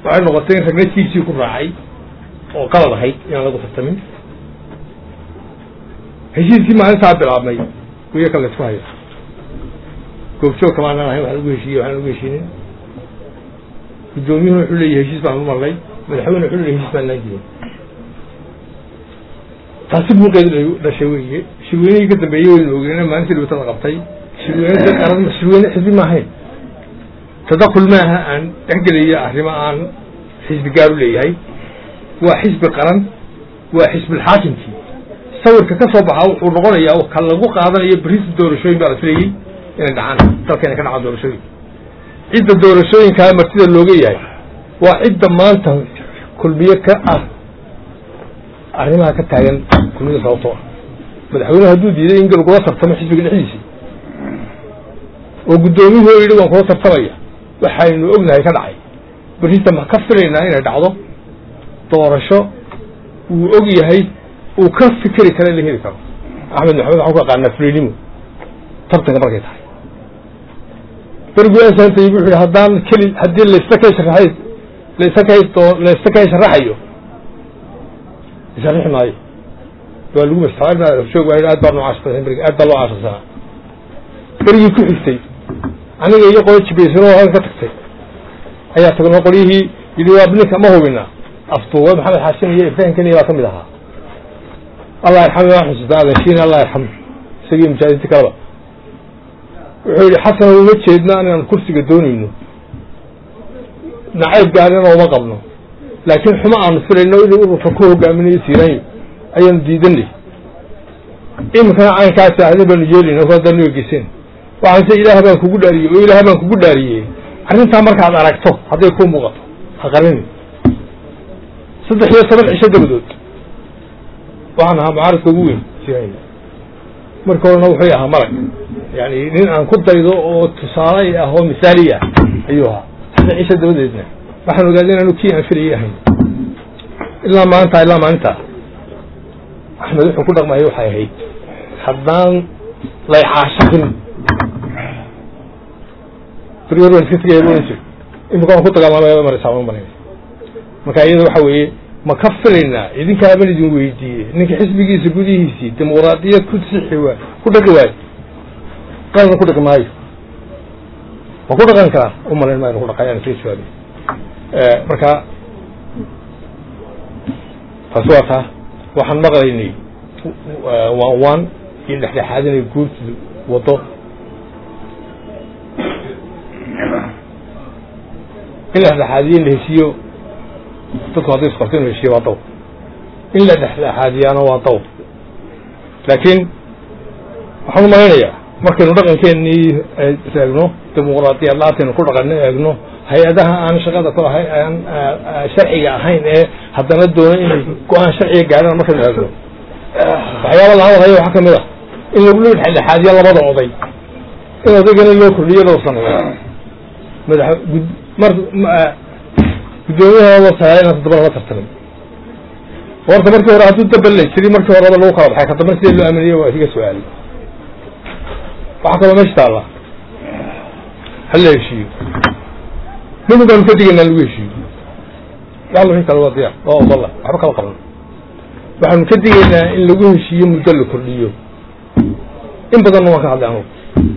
waxay noqotay in ragna tiisii ku raacay oo qalad ahayd inaan lagu tartamin heshiiskii maalintaa bilaabmay wiya ka laysku hayo goobjoog kamaanaan ahayn waxaan ugu heshiiyey waxaan ugu heshiinin guddoomiyuhu wuxuu leeyahy heshiis baan u marnay madaxweyne wuxuu leeyahy heshiis baan laan jirin taasi buuqeedu dhashay weeye shirweynihii ka dambeeyey waynu ogeena maalintii dhibatada qabtay shirweyne dad qaran shirweyne xisbi ma ahayn tadakul maaha aan dhexgelayo arrimo aan xisbi gaar u leeyahay waa xisbi qaran waa xisbilxaakimkii sawirka ka soo baxa wuxuu noqonayaa ka lagu qaadanayo berisi doorashooyin baa la filayey inay dhacaan dalka inay ka dhacaan doorashooyin cidda doorashooyinkaa martida looga yahay waa cidda maanta kulmiye ka ah arrimaha ka taagan kulmiyada sababtoo ah madaxweynehu hadduu diiday in lagula tartamo xisbiga dhexdiisii oo guddoomiyuhu o yidhi waan kula tartamaya waxaynu ognahay ka dhacay berrita ma ka filaynaa inay dhacdo doorasho wuu og yahay uu ka fikeri karo in la heli karo axmed maxamed waxaan ku aqaanaa fulinimo tartanka markay tahay berguaasantay wuxuu yihi haddaan keli haddii laysta kay sharaxay laysta kay doo laysta kay sharaxayo isharixi maayo waa lagu masjoog waa aad baa noocaas badan aad baa loo caashasanaa berigii ku xigtay aniga iyo qolo jibaysano halka ka tagtay ayaa tagnoo qolyihii yidhi waa ninka ma hubina aftuuwe maxamed xaasin iyo ibrahim keniya baa ka mid ahaa allah yarxam waan xusuustaa adeenshiina allah yarxam isagii mujaahidiinti kaleba wuxuu yihi xasan uma jeedna inaan kursiga doonayno nacayb gaarina uma qabno laakiin xumo aanu filayno inuu ururka ku hogaaminayo siiraanyo ayaanu diidanay iminkana caynkaasi ahda baanu yeelina haddaan egeyseen waxaan se ilaah baan kugu dhaariyey oo ilaah baan kugu dhaariyey arrintaa markaad aragto hadday kuu muuqato ha qarinin saddex iyo toban cisho dabadood waxaan ahaa mucaaradka ugu weyn siiraanyo marka horena wuxuu ahaa malag yani nin aan ku daydo oo tusaale ah oo misaali ah ayuu ahaa saddex cisho dabadeedna waxaan ogaaday inaanu kii aan filayay ahayn ilaa maanta ilaa maalinta axmed wuxuu ku dhaqmaya waxay ahayd haddaan laycaashaqin berger waan iska tegaya ohan jir imika waan ku dagaalamaya maraysaa marin marka iyada waxa weeye ma ka filaynaa idinkaaban idin weydiiyey ninka xisbigiisa gudihiisii dimuqraadiyad ku sixi waay ku dhaqi waayo qalan ku dhaqi maayo ma ku dhaqan karaa u malayn maayo ku dhaqayaan isaga jawaabay marka taasi waa taa waxaan maqlaynay waan waan iyo dhexdhexaadinay guurtidu waddo in la dhexdhexaadiyo in la heshiiyo dadku hadday isqorto in la heshiyo waa daw in la dhexdhexaadiyaana waa daw laakiin waxaan u malaynayaa markaynu dhaqankeenii eegno dimuqraadiyad la-aantaynu ku dhaqano eegno hay-adaha aan shaqada ku ahay aan sharciga ahayn ee haddana doona inay go-aan sharciga gaaraan markaynu eegno waxyaaba la hadalhayo waxaa kamid a in lagu dhexdhexaadiyo labada oday in odaygana loo kordhiyo loo saneeyo madax mar guddoomiyaha loo sayaa inaan toddoba lala tartamin horta markii hore hadduu dabal la jiri markii horeba lagu kala baxay kadamba sidee loo aaminiyo waa iga su-aalay waxaa kaloo meesha taalla hala heshiiyo midun baanu ka digaynaa lagu heshiiyo yalla wixii kale waa diyaar waa ogola waxba kala qaban waxaanu ka digaynaa in lagu heshiiyo muddo la kordhiyo in badanna waan ka hadlay anugu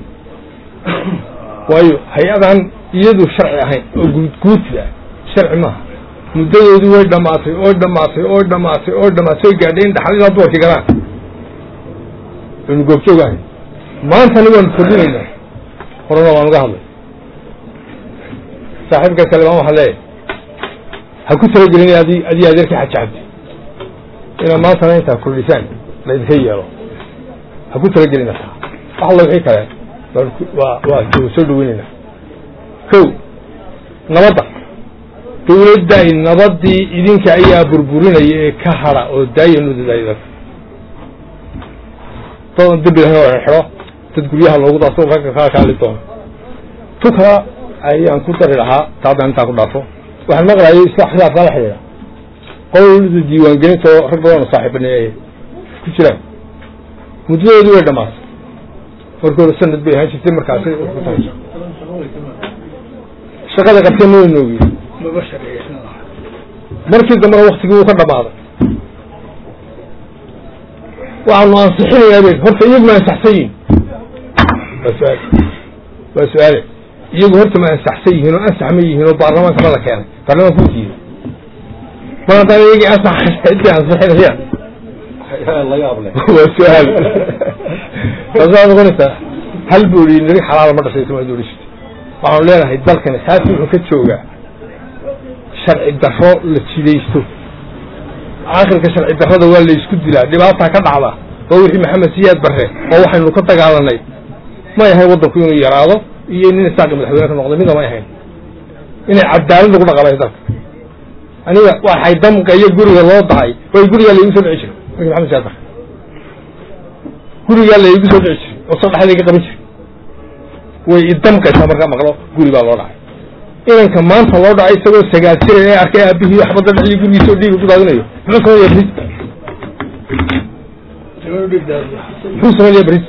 waayo hay-adan iyadu sharci ahayn oo guudguudsi ah sharci maaha muddadoodii way dhamaatay oy dhamaatay oy dhamaatay oy dhamaatay oy gaadhay in dhaxalilaa dumarkii galaan aynu goobjoog ahayn maantana waanu kordhinaynaa horena waan uga hadlay saaxiibka kale baan waxaa leeyahay ha ku talagelin adi adii adeerkii xaji cabdi inaad maantana intaa kordhisaan la idinka yeelo ha ku talagelina taa wax alla wixii kale waa waa soo dhaweynayna ko nabadda dawladday nabadii idinka ayaa burburinaya ee ka hada oo daayanudada dadan dembi lahayn oo xidho dad guryaha loogu daaso ragga kaa kaali doono tu kala ayaan ku dari lahaa taadaan intaa ku dhaafo waxaan maqlayay isla xisaabkaa la xidhiidha qolada diiwaangelinta oo rag badan oo saaxiibane ay ku jiraan muddadoodii way dhamaatay markii hore sanad bay ahaan jirtay markaasi shaqada qabtee ma waynoogi markii dambena waktigii wuu ka dhamaaday waxaanu ansixinayaa be horta iyagu ma ansaxsan yihin waa su-aal waa su-aale iyagu horta ma ansaxsan yihiin oo ansax ma yihiin oo baarlamaanka ma la keenay baarlamaanka u diiday mar haddaan iyagii ansax intii ansixinayaan waa su-aal taasaa noqonaysaa hal buu yihi niri xalaala ma dhashay somaalidu odhan jirtay waxaanu leenahay dalkani saasi wuxuu ka joogaa sharci daro la jidaysto aakhirka sharci darrada waa la isku dilaa dhibaataa ka dhacda oo wixii maxamed siyaad barre oo waxaynu ka dagaalanay may ahayn waddanku inuu yaraado iyo nin isaaqi madaxweyne ka noqday mida may ahayn inay cadaalad lagu dhaqamay dalka aniga waxay damqayo guriga loo dahay way gurigaa laigu soo dhici jiray wixii maxamed siyaad barre gurigaa laigu soo dhici jiray oo soo dhexdayga qaban jiray way idamqaysaa markaa maqlo guri baa loo dhacay inanka maanta loo dhacay isagoo sagaal jira ee arkay aabihii waxbada dhiciyo gurigiisa oo dhiiga ku daadinayo muxuu sameynaya bris muxuu sameynaya bris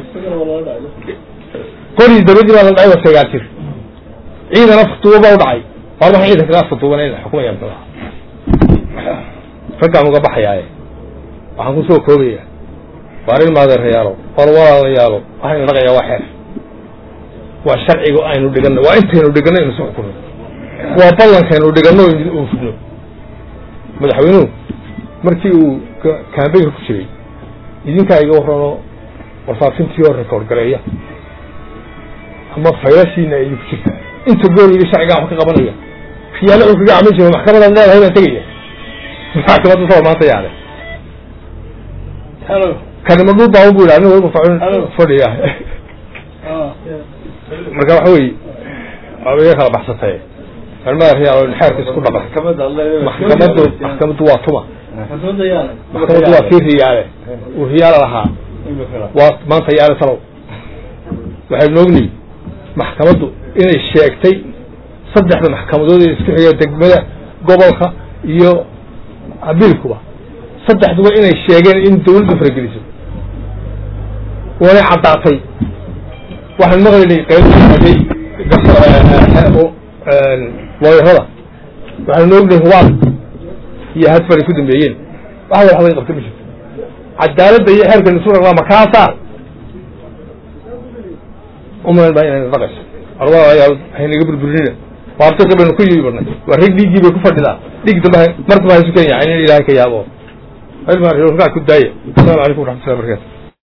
qorii dabadii baa la dhacay waa sagaal jir ciidan aftuuba baa u dhacay war waxaan ciidanka ka aftuuban in xukumaya muxuu ahaa raggaan uga baxayaaye waxaan ku soo koobaya waar in maadeerayaalo war walaalayaalo waxaynu dhaqayaa waa xeer waa sharciga aynu dhiganno waa intaynu dhiganno inu si xukuno waa ballankaynu dhiganno uu fudno madaxweynuhu markii uu kambeynka ku jiray idinkaa iga warrano warfaafintii oo rekoord gareeya ama faylashiina ay ku jirtaa inta gool yidhi sharcigaa wax ka qabanaya khiyaano uu kaga camin jiro maxkamadaad leedahay baan tegaya maxkamadda saba maanta yaale kanima dhul baaban bu yidhi aniga wayba facun fadhiya marka waxa weye waaba iga kala baxsatay almadaxyaal xeerkiisa ku dhaqan maxkamadu maxkamaddu waa tuma maxkamaddu waa kii riyaale uu riyaala lahaa waa maanta yaale talow waxaynu ogniy maxkamaddu inay sheegtay saddexda maxkamadood ee isku xiga degmada gobolka iyo abiilkuba saddexduba inay sheegeen in dawladdu farageliso waanay caddaatay waxaan maqlaynay qaybtaaday looyarada waxaanu ognahay hubaal iyo hadfar ay ku dambeeyeen wax wal laga qabta ma jirto cadaaladda iyo xeerka isu raqdaa makaasaa umalan baa inayna dhaqayso arwaayaal haynaga burburinina waartaka baynu ku yimi barnay waa rag dhiiggii bay ku fadhidaa dhiig dambe mar damba haysu kenya in ilaahay ka yaabo ilmaa ku daaya asalamu calaykum waraxmatullahi barakatu